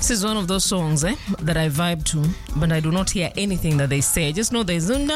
This is one of those songs eh, that I vibe to, but I do not hear anything that they say. I just know there's something.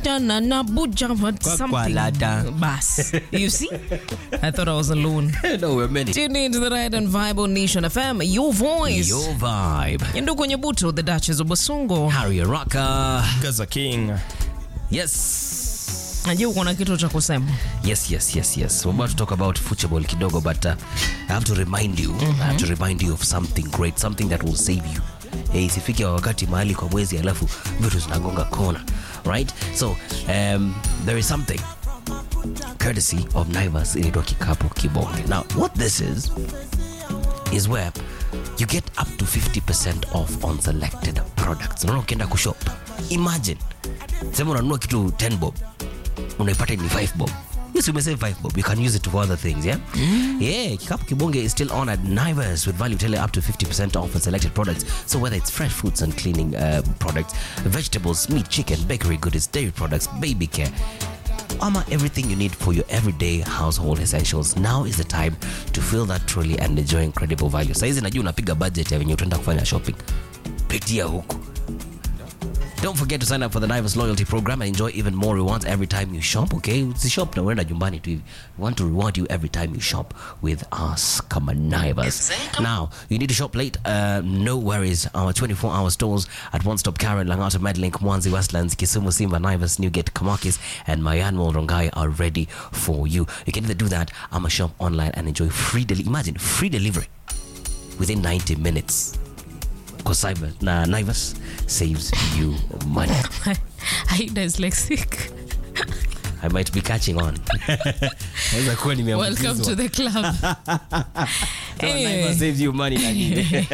Bas. You see? I thought I was alone. no, we're many. Tune in to the Ride and Vibe on Nation FM, your voice. Your vibe. Ndugu Nyabuto, the Duchess of Basongo. Harry Rocka. Gaza King. Yes. Najua uko na kitu cha kusema. Yes, yes, yes, yes. We're about to talk about football kidogo, but uh, I have to remind you, I have to remind you of something great, something that will save you. Eh, isifike wakati mahali kwa mwezi alafu vitu zinagonga kona. Right? So, um, there is something courtesy of Naivas inaitwa kikapu kibonge. Now, what this is is where you get up to 50% off on selected products. Unaona ukienda kushop. Imagine. Sema unanunua kitu 10 bob unaipata ni 5 bob yes umesave 5 bob you can use it for other things yeah yeah kikapu kibonge is still on at Naivas with value tele up to 50% off on selected products so whether it's fresh fruits and cleaning uh, products vegetables meat chicken bakery goods dairy products baby care Ama everything you need for your everyday household essentials. Now is the time to fill that trolley and enjoy incredible value. Saizi najua unapiga budget ya venye utaenda kufanya shopping. Pitia huku. Don't forget to sign up for the Naivas loyalty program and enjoy even more rewards every time you shop, okay? Usishop na uenda nyumbani tu hivi. We want to reward you every time you shop with us kama Naivas. Now, you need to shop late, uh, no worries. Our 24-hour stores at One Stop Karen, Langata, Medlink, Mwanzi, Westlands, Kisumu, Simba, Naivas, Newgate, Kamakis, and Mayanwal Rongai are ready for you. You can either do that, I'm a shop online and enjoy free delivery. Imagine, free delivery within 90 minutes. Because Cyber, na Naivas saves you money. I dyslexic. I might be catching on. Naweza kuwa nimeambukizwa. Welcome to the club. So Anyway. Naivas saves you money lakini.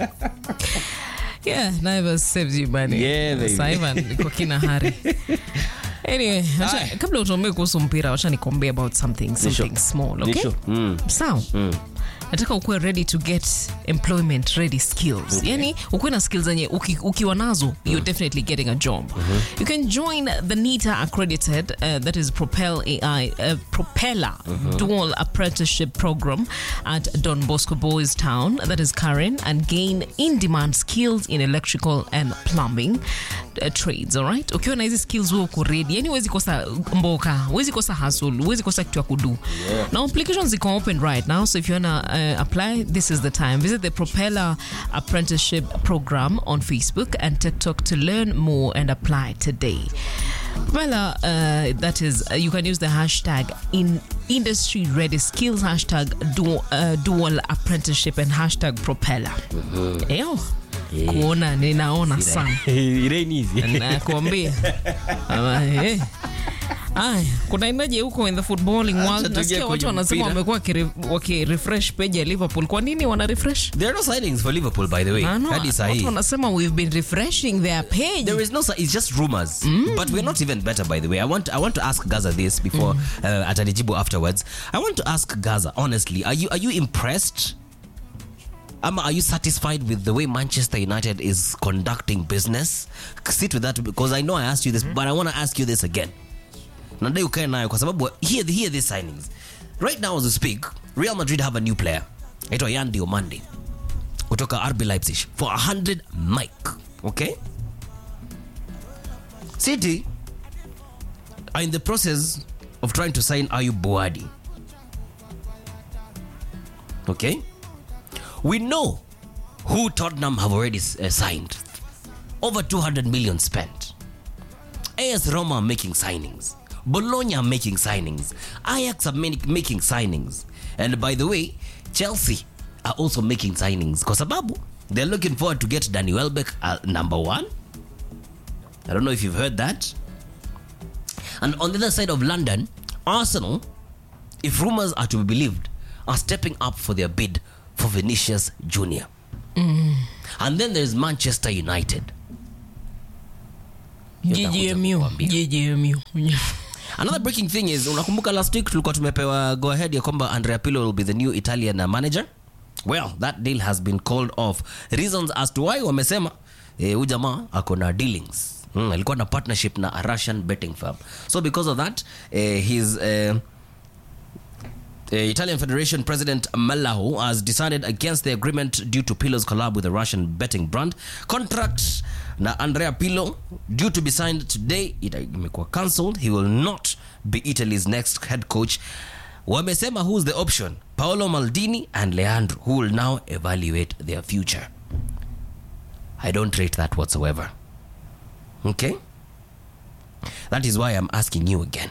Yeah, Naivas saves you money. Yeah, baby. Sasa Ivan niko kina hari. Anyway, acha, kabla utuambie kuhusu mpira, wacha nikwambie about something, something small, Ni okay? sure. Mm. Sawa. nataka ukuwe ready to get employment ready skills Okay. yani ukuwe na skills zenye uki, ukiwa nazo you're definitely getting a job you can join the nita accredited uh, that is propel ai uh, propeller dual apprenticeship program at don bosco boys town that is karen and gain in demand skills in electrical and plumbing uh, trades all right ukiwa na hizi skills huo uko ready yani huwezi kosa mboka huwezi kosa hustle huwezi kosa kitu ya kudu now applications ziko open right now so if you wanna uh, apply this is the time visit the propeller apprenticeship program on facebook and tiktok to learn more and apply today Propeller, uh, that is, uh, you can use the hashtag in industry ready skills hashtag dual, uh, dual apprenticeship and hashtag propeller. Eyo, kuona ninaona sana Irene hizi. nakuambia Ama, eh. Aya, kuna inaje huko in the footballing world tujie nasikia watu kwenye wanasema mpira. wamekuwa wakire- wakirefresh page ya liverpool kwa nini wana refresh There are no signings for Liverpool by the way. Ah, no, Hadi watu sahi. wanasema we've been refreshing their page There is no si- it's just rumors. But we're not even better by the way. I want I want to ask Gaza this before uh, atanijibu afterwards. I want to ask Gaza honestly, are you are you impressed? Ama, are you satisfied with the way Manchester United is conducting business? Sit with that because I know I asked you this, but I want to ask you this again. Nadai ukae nayo kwa sababu here, here these signings. Right now as we speak, Real Madrid have a new player. Aitwa Yan Diomande kutoka RB Leipzig for 100 mic. Okay? City are in the process of trying to sign Ayub Boadi. Okay? We know who Tottenham have already uh, signed. Over 200 million spent. AS Roma are making signings. Bologna are making signings. Ajax are mani- making signings. And by the way, Chelsea are also making signings. Kwa sababu, they're looking forward to get Danny Welbeck uh, number one. I don't know if you've heard that. And on the other side of London, Arsenal, if rumors are to be believed, are stepping up for their bid for Vinicius Junior. And then there's Manchester United. Hiyo nakuja ggmu kukuambia. ggmu Another breaking thing is unakumbuka last week tulikuwa tumepewa go ahead ya kwamba Andrea Pirlo will be the new Italian uh, manager. Well, that deal has been called off. Reasons as to why wamesema eh, huyu jamaa ako na dealings. Mm, alikuwa na partnership na a Russian betting firm. So because of that, eh, his eh, The Italian Federation President Mallahu has decided against the agreement due to Pirlo's collab with the Russian betting brand. Contract na Andrea Pirlo due to be signed today ita- imekuwa cancelled. He will not be Italy's next head coach. Wamesema who's the option? Paolo Maldini and Leandro who will now evaluate their future. I don't rate that whatsoever. Okay? That is why I'm asking you again.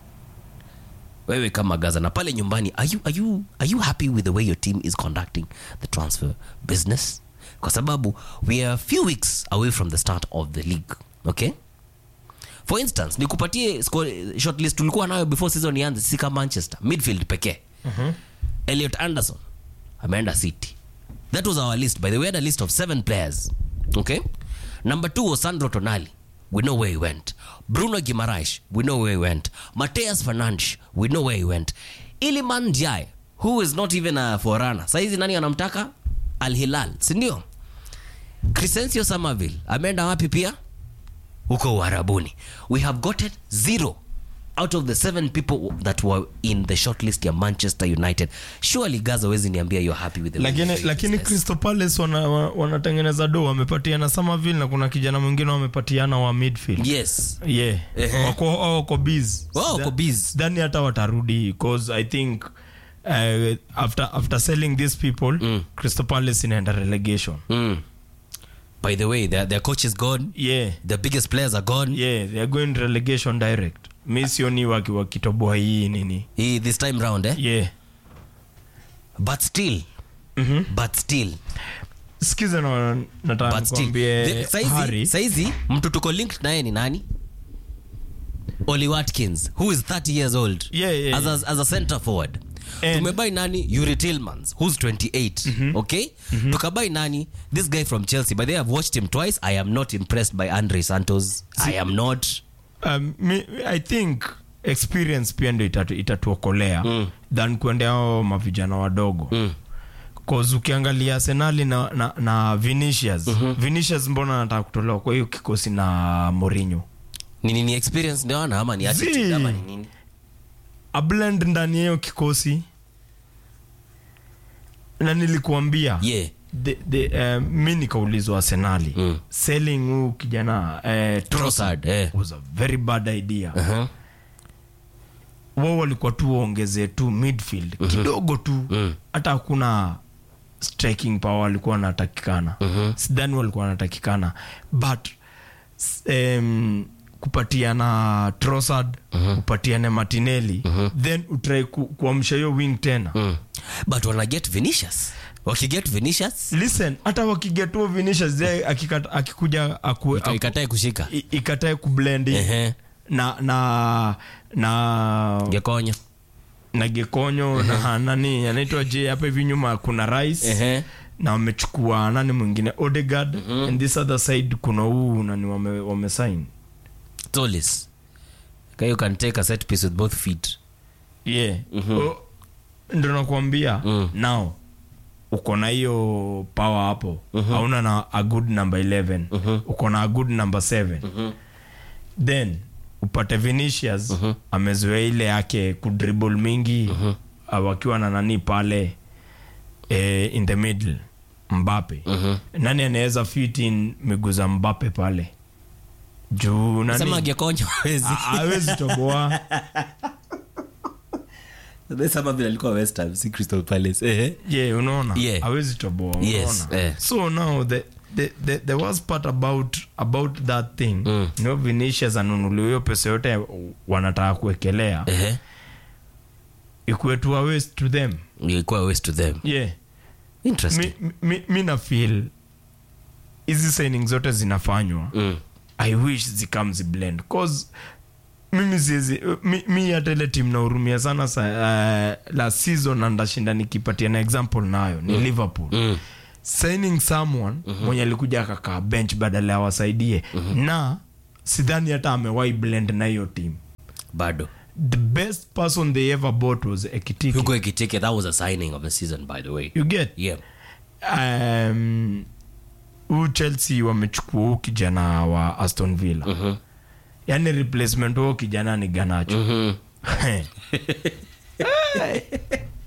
wewe kama gaza na pale nyumbani are you, are, you, are you happy with the way your team is conducting the transfer business kwa sababu we are a few weeks away from the start of the league okay for instance nikupatie score- shortlist tulikuwa nayo before season ianze sisi kama manchester midfield pekee Elliot Anderson ameenda City. That was our list. By the way, we had a list of seven players. Okay. Number two was Sandro Tonali. We know where he went. Bruno Guimaraes. We know where he went. Mateus Fernandes. We know where he went. Iliman Ndiaye, who is not even a forerunner. Saizi nani anamtaka? Al Hilal, si ndio? Crescencio Somerville ameenda wapi pia? huko uharabuni we have gotten zero out of the seven people that were in the shortlist ya manchester united surely gaza wezi niambia you're happy with the way lakini, you're doing lakini business. crystal palace wana- wa- wanatengeneza do wamepatiana Somerville na kuna kijana mwingine wamepatiana wa midfield yes yeah. Ehe. wako wao wako busy. Wao wako Sida- busy. sidhani hata watarudi cause i think uh, after, after selling these people Mm. crystal palace inaenda relegation mm. by the way their, their coach is gone yeah the biggest players are gone yeah they are going relegation direct mi sioni waki- wakitoboa hii nini Hii this time round eh? yeah but still Mhm. but still sikiza na nataka but still nikwambie The- saizi, Harry saizi mtu tuko linked naye ni nani oli watkins who is 30 years old Yeah, yeah, as, a, as a center forward And- tumebai nani yuri tillmans who's 28 okay tukabai nani this guy from chelsea by the way i've watched him twice i am not impressed by andre santos i am not um, mi, i think experience pia ndo itatu, itatuokolea mm. than kuendea ao mavijana wadogo Mm. cause ukiangalia senali na, na, na vinicius mm-hmm. vinicius mbona anataka kutolewa kwa hiyo kikosi na morinho ni nini experience ndio ana ama ni attitude Zii. ama ni nini ablend ndani ya hiyo kikosi na nilikuambia yeah the, the, uh, mi nikaulizwa arsenali Mm. selling huu kijana uh, Trossard, eh. was a very bad idea uh-huh. wao walikuwa tu waongezee tu midfield kidogo tu Mm. hata hakuna striking power walikuwa wanatakikana Mhm. sidhani walikuwa wanatakikana but s- um, kupatiana trosad kupatiana martinelli then utrai ku, kuamsha hiyo wing tena mm. but wana get vinicius wakiget vinicius listen hata wakigetua vinicius ze akikata- akikuja aku, aku, ikatae kushika i- ikatae kublend in Ehe. na na na gekonya na gekonyo na nani anaitwa j hapa hivi nyuma kuna rice Ehe. na wamechukua nani mwingine odegard and this other side kuna huu nani wame, wame sign Tolis. Okay, you can take a set piece with both feet. yeah O- ndo nakuambia Mm. now uko na hiyo power hapo hauna na a good number 11 uko na a good number 7 then upate vinicius amezoea ile yake kudribble mingi ah, wakiwa na nani pale eh, in the middle mbape nani anaweza fit in miguu za mbape pale juu Sema nani gekonya hawezi. Ah, hawezi toboa Sema vile alikuwa West Ham, si Crystal Palace. Ehe. yeah unaona Yeah. hawezi toboa Yes, unaona eh. so now the the, the, the worst part about about that thing Mm. no vinicius anunuliwa hiyo pesa yote wanataka kuwekelea Ehe. ikuwe tu a waste to them Ilikuwa waste to them. yeah Interesting. mi, mi, mi na feel hizi signing zote zinafanywa Mm. i wish zikam ziblend cause mimi siezi mi, mi hata ile tim nahurumia sana sa, uh, la season na ndashinda nikipatia na example nayo ni liverpool Mm. signing someone mwenye alikuja akakaa bench badala ya wasaidie na sidhani hata amewai blend na hiyo team Bado. the best person they ever bought was ekitiki Hugo Ekitike, that was a signing of the season, by the way. you get Yeah. um, huu chelsea wamechukua huu kijana wa aston villa Mhm. yani replacement huo kijana ni ganacho Mhm.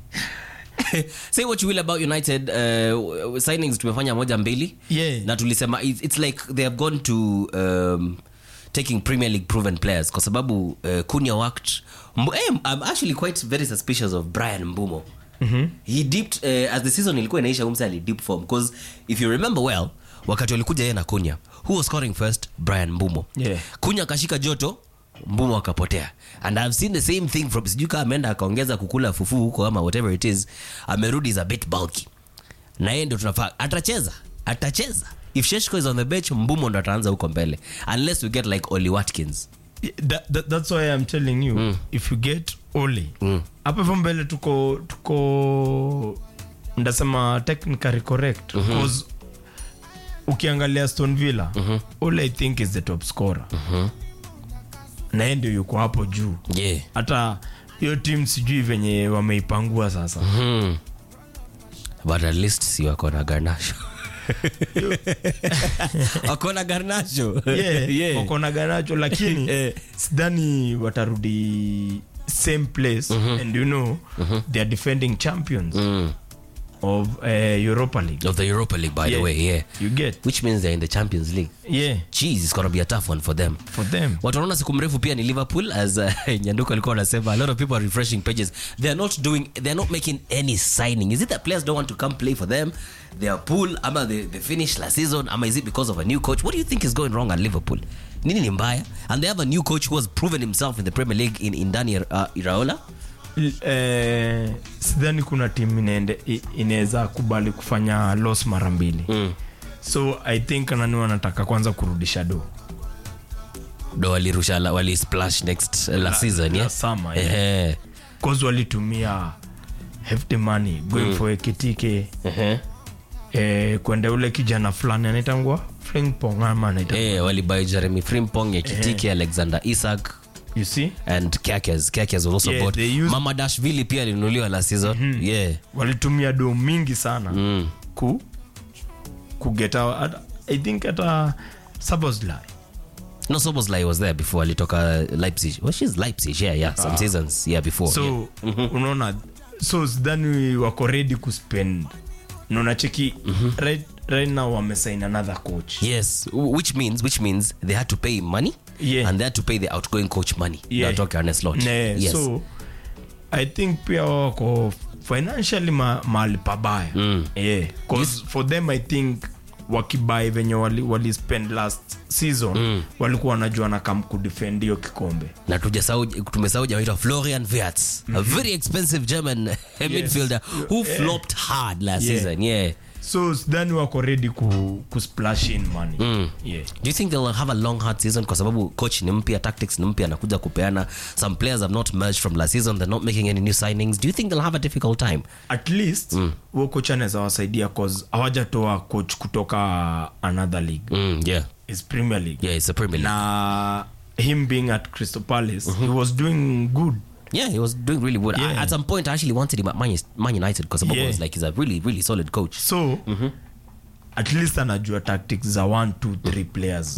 say what you will about united uh, signings tumefanya moja mbili Yeah. na tulisema it's, it's like they have gone to um, taking premier league proven players kwa sababu uh, kunya worked Mbu, eh, i'm actually quite very suspicious of brian mbumo mm-hmm. he dipped uh, as the season ilikuwa inaisha umse alidip form because if you remember well wakati walikuja yeye na kunya who was scoring first brian mbumo Yeah. kunya akashika joto mbumo akapotea and i've seen the same thing from sijui kaa ameenda akaongeza kukula fufu huko ama whatever it is amerudi is a bit bulky na yeye ndio tunafaa atacheza atacheza if sheshko is on the bench mbumo ndo ataanza huko mbele unless we get like oli watkins that, that, that's why i'm telling you if you get oli hapa hivyo mbele tuko tuko ndasema technically correct because ukiangalia stone villa oli i think is the top scorer na yeye ndio yuko hapo juu yeah hata hiyo tim sijui venye wameipangua sasa hmm. but at least si wako na garnasho wako na garnasho yeah, Yeah. wako na ganacho lakini Eh. sidhani watarudi same place and you know they are defending champions Mm. of uh, europa league of the europa league by the Yeah. way yeah you get which means they're in the champions league yeah jeez it's gonna be a tough one for them for them watu wanaona siku mrefu pia ni liverpool as uh, nyanduko alikuwa anasema a lot of people are refreshing pages they are not doing they are not making any signing is it that players don't want to come play for them they are pool ama they, they finished last season ama is it because of a new coach what do you think is going wrong at liverpool nini ni mbaya and they have a new coach who has proven himself in the premier league in, in dani uh, iraola eh, sidhani kuna tim inaende- i- inaweza kubali kufanya loss mara mbili mm. so i think nani wanataka kwanza kurudisha do do walirusha la- wali splash next uh, last season la yeah? summer, yeah. Ehe. cause walitumia hefty money going for ekitike Ehe. eh, kwenda ule kijana fulani anaitangwa flingpong ama anaitangwa Eh, walibai jeremy frimpong ekitike alexander isak you see and Kakes. Kakes was also Yeah, bought. they used- Mama Dashvili pia alinunuliwa last season. Yeah. walitumia do mingi sana Mm. ku kugeta i think hata Szoboszlai. No, Soboslai was there before alitoka Leipzig. Well, she's Leipzig, yeah, yeah. Some seasons, yeah, before. so unaona so sidhani wako ready kuspend naona cheki right, right now wamesign another coach yeah. Yes, w- which means which means they had to pay money Yeah. and they had to pay the outgoing coach money. Yeah. Natoka Ernest Lodge. ne, yes. so i think pia wako financially ma, mahali pabaya Mm. yeah. 'Cause for them i think wakibai venye wali, wali spend last season mm. walikuwa wanajua na kam kudefend hiyo kikombe na tujasahau tumesahau jamaa anaitwa Florian Wirtz, a very expensive German midfielder who flopped hard last Yeah. season. Yeah. so sidhani wako ready ku, ku splash in money Mm. yeah. do you think they'll have a long hard season kwa sababu coach ni mpya tactics ni mpya anakuja kupeana some players have not merged from last season they're not making any new signings do you think they'll have a difficult time at least mm. huo coach anaweza wasaidia cause hawajatoa coach kutoka another league mm, yeah is premier league yeah it's a premier league na him being at crystal palace he was doing good yeah he was doing really good I, Yeah. at some point i actually wanted him at man, man united because Yeah. was like he's a really really solid coach so at least anajua tactics za one two three players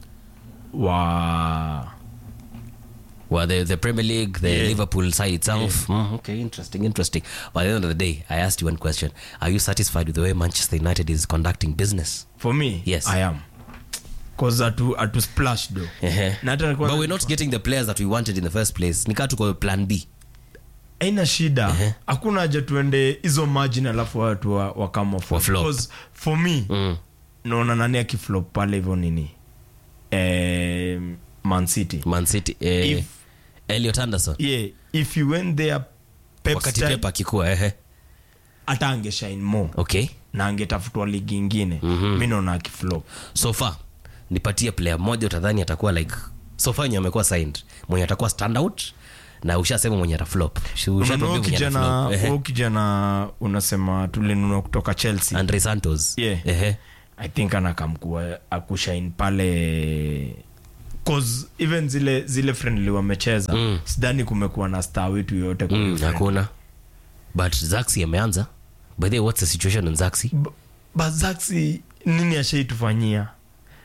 wa well the, the premier league the Yeah. liverpool side itself mm, okay interesting interesting by the end of the day i asked you one question are you satisfied with the way manchester united is conducting business for me Yes. i am cause atu, atu splash do Ehe. na hata but we're not getting the players that we wanted in the first place nikaa tuko plan b aina shida hakuna haja tuende hizo margin alafu watu wa, wa come off. Wa flop. Because for me mm. naona nani akiflop pale hivyo nini eh, man city man city eh, If- Elliot Anderson yeah if you went there Pep's wakati time, pepa akikuwa ehe hata angeshine more okay na angetafutwa ligi ingine mm-hmm. mi naona akiflop so far nipatie player mmoja utadhani atakuwa like so far wenye amekuwa signed mwenye atakuwa standout na ushasema mwenye ataflop Usha- ushatuambia Unaona huyu mwenye kijana ataflop. Ehe. huyu kijana unasema tulinunua kutoka chelsea andre santos Yeah. Ehe. i think anakamkua akushain pale cause even zile zile friendly wamecheza Mm. sidhani kumekuwa na star wetu yoyote kwa hiyo Mm, friendly. hakuna but zaxi ameanza by the way what's the situation on zaxi B- but Zaxi, nini ashaitufanyia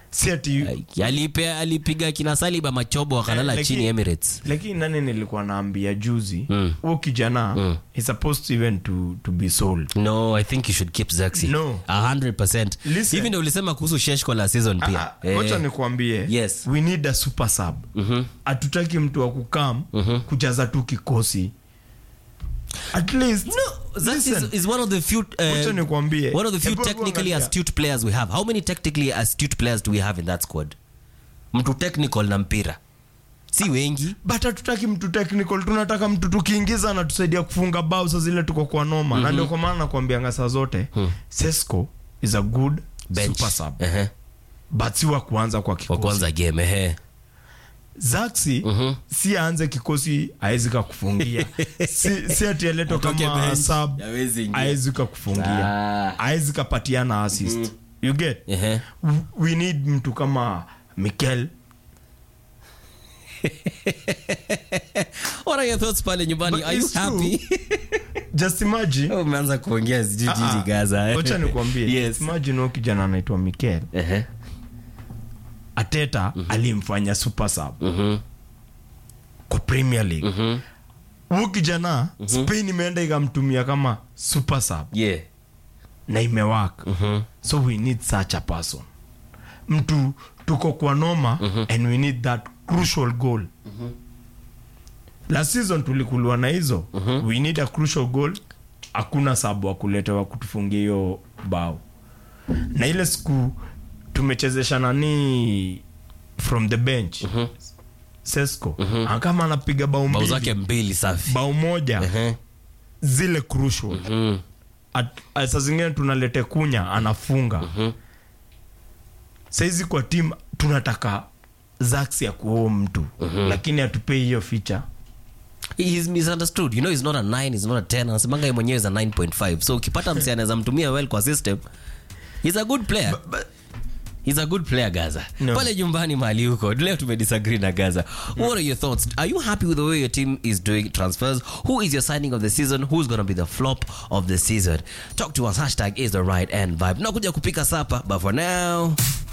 si ati Alipe, alipiga kina Saliba machobo wakalala Eh, chini lakini- Emirates. lakini nani nilikuwa naambia juzi Mm. huo kijana Mm. is supposed to even to, to be sold No, I think you should keep Zaxi. No. 100%. Listen. Hivi ndio ulisema kuhusu Sheshko la season pia. Ah, ah, wacha nikuambie Yes. we need a super sub hatutaki mtu wa kukam kujaza tu kikosi at least Zaxi listen, is, is one of the few wacha uh, nikwambie one of the few Hebu technically angalia. astute players we have. How many technically astute players do we have in that squad? Mtu technical na mpira. Si wengi. but hatutaki mtu technical tunataka mtu tukiingiza anatusaidia kufunga bao sa zile tuko kwa noma na ndio kwa maana nakwambianga saa zote sesco is a good Bench. super sub Ehe. but si wa kuanza kwa Wa kikosi kwanza game ehe. zaxi si aanze kikosi aezi kakufungia si, si ati aletwa Atoke kama bench. sub Hawezi ingia. aezi kakufungia Ah. aezi kapatiana assist you get Ehe. W- we need mtu kama mikel What are your thoughts pale nyumbani? But Are you it's true. happy? just imagine Oh, Umeanza kuongea sijui jiji Gaza. wacha nikwambie Yes. imagine huyo kijana anaitwa mikel Ehe. ateta alimfanya super sub Mhm. kwa premier league Mhm. huyu kijana spain imeenda ikamtumia kama super sub Yeah. na imewak so we need such a person mtu tuko kwa noma and we need that crucial goal last season tulikuliwa na hizo we need a crucial goal hakuna sabu wa kuletewa kutufungia hiyo bao na ile siku tumechezesha nani from the bench sesco kama anapiga bao Bao mbili zake mbili safi. bao moja Ehe. zile crucial Mm. At- a- saa zingine tunalete kunya anafunga saizi kwa tim tunataka zax ya kuoo mtu lakini atupei hiyo ficha He's misunderstood. You know he's not a 9, he's not a 10. Anasemanga yeye mwenyewe is a 9.5. So ukipata msi anaweza mtumia well kwa system, he's a good player. He's a good player Gaza. No. Pale nyumbani mahali huko. Leo tumedisagree na Gaza. What are your thoughts? Are you happy with the way your team is doing transfers? Who is your signing of the season? Who's going to be the flop of the season? Talk to us. Hashtag is the right end vibe. Nakuja kupika sapa, but for now...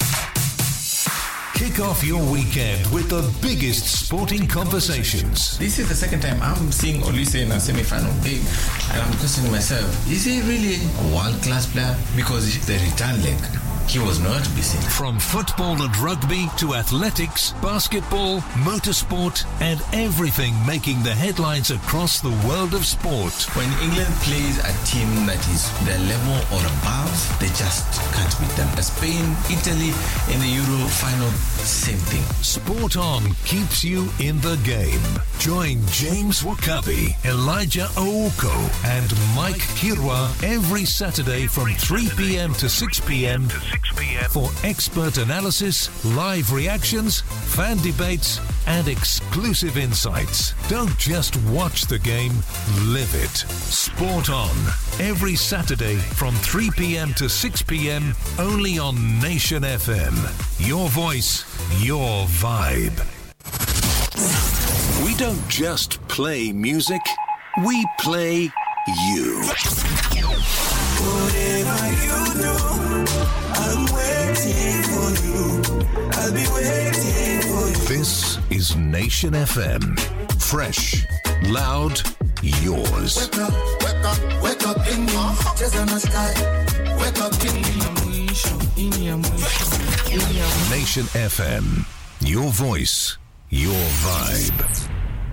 Kick off your weekend with the biggest sporting conversations. This is the second time I'm seeing Olise in a semi-final game, and I'm questioning myself: Is he really a world-class player? Because the return leg, he was nowhere to be seen. From football and rugby to athletics, basketball, motorsport, and everything making the headlines across the world of sport. When England plays a team that is their level or above, they just can't beat them. Spain, Italy in the Euro final, same thing. Sport On keeps you in the game. Join James Wakabi, Elijah Ooko, and Mike Kirwa every Saturday from 3 p.m. to 6 p.m. for expert analysis, live reactions, fan debates, and exclusive insights. Don't just watch the game, live it. Sport On every Saturday from 3 p.m. to 6 p.m. only on Nation FM. Your voice, your vibe. We don't just play music, we play you. This is Nation FM. Fresh, loud, yours. Wake up, wake up, wake up in your Cheza na sky. Wake up in Nation FM. Your voice, your vibe.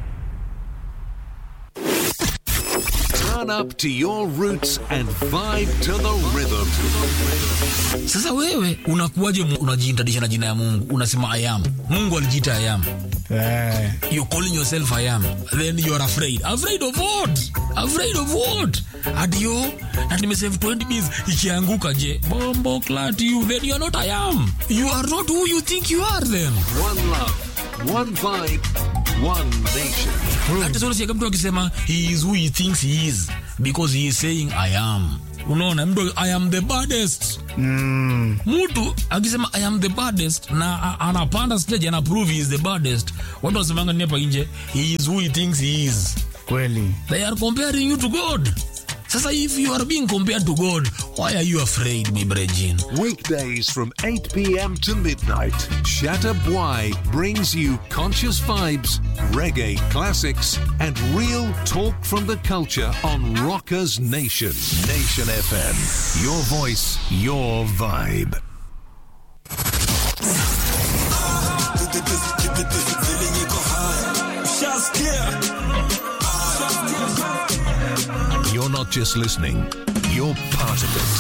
Turn up to your roots and vibe to the rhythm. Sasa wewe unakuwaje mu- unajiintadisha na jina ya Mungu? Unasema I am. Mungu alijiita I am. You're calling yourself I am. Then you are afraid. Afraid of what? Afraid of what? Ati yo, na nimesave 20 bills ikianguka je? Bombo clat you. Then you are not I am. You are not who you think you are then. One love, one vibe, one nation. Hata sasa unasikia mtu akisema he is who he thinks he is because he is saying I am. Unaona mtu I am the baddest. Mtu akisema I am the baddest na a- anapanda stage ana prove he is the baddest. Watu wanasemanga nini hapa nje? He is who he thinks he is. kweli They are comparing you to God. sasa if you are being compared to god why are you afraid my brejin Weekdays from 8 p.m. to midnight, Shatta Bwai brings you conscious vibes, reggae classics, and real talk from the culture on Rockers Nation. Nation FM. Your voice, your vibe. You're not just listening, you're part of it.